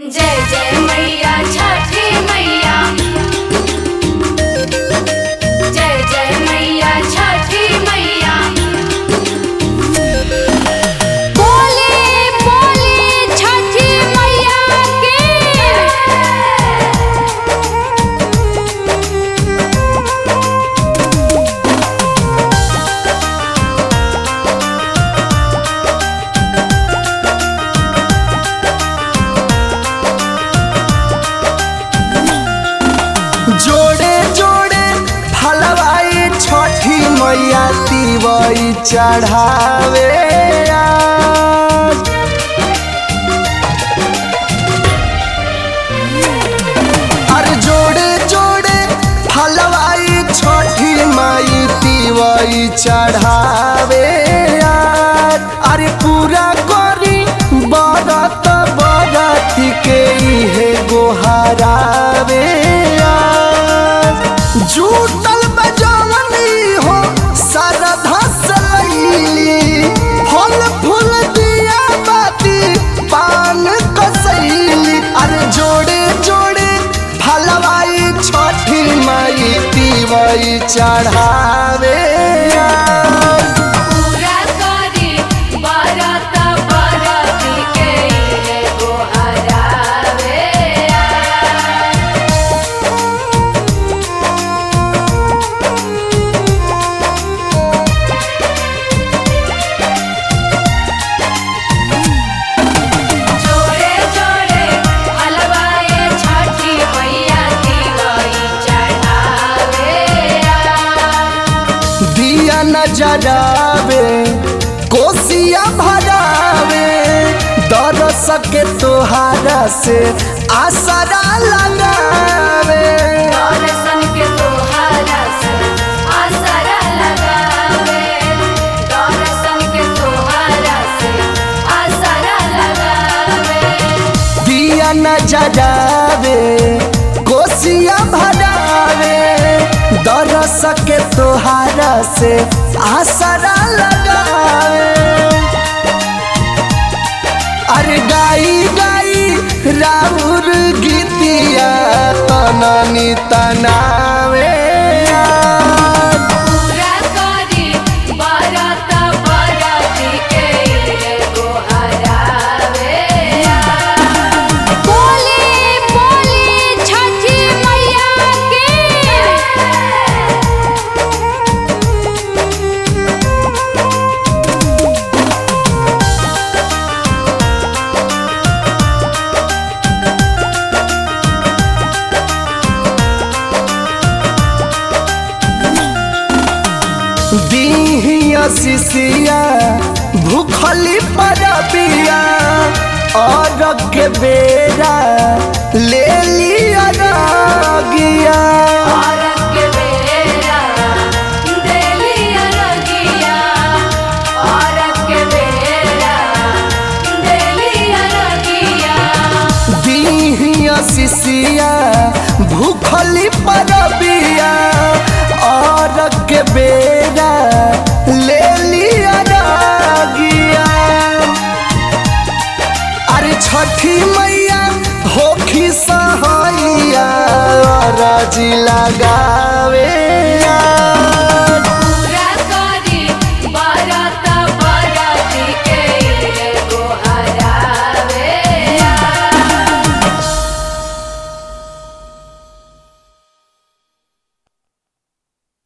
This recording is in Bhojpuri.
जय जय मैया छठी मैया जय जय मैया छठी मैया बोले बोले छठी मैया जोड़े जोड़े फलवाई छठी मैया तिवई चढ़ावे आज। अरे जोड़े जोड़े फलवाई छठी माई तिवई चढ़ावे आज। अरे पूरा करी बरत बरत के इहे गोहरावे आज। जूटल बजवनी हो सरधा सलैली फल फूल दिया बाती पान कसैली अरे जोड़े जोड़े फलवाई छठी माई तिवई चढ़ावे आज। पूरा करी बरत बरत के इहे गोहरावे जोड़े जोड़े हलवाए छठी मैया दिवाई चढ़ावे दिया नजरावे कोसिया भरावे दरस के तोहारा से आसरा लगावे दर्शन के तोहारा से आसरा लगावे दर्शन के तोहारा से आसरा लगावे दिया नजरावे कोसिया भरावे दरस के तोहारा से आसरा लगावे अरे गाई गाई राउर गीतिया तननी तनावे आज। पूरा करी बरत बरत के इहे गोहरावे बोले बोले छठी मैया दीहिया शिशिया भूखली परबिया और के बेरा ले लिया रागिया औरत के बेरा देलिया रगिया औरत के बेरा देलिया रगिया दीहिया शिशिया भूखली परबिया और के बेरा ले लिया रागिया अरे छठी मैया होखी सहैया राजी लगावे आज।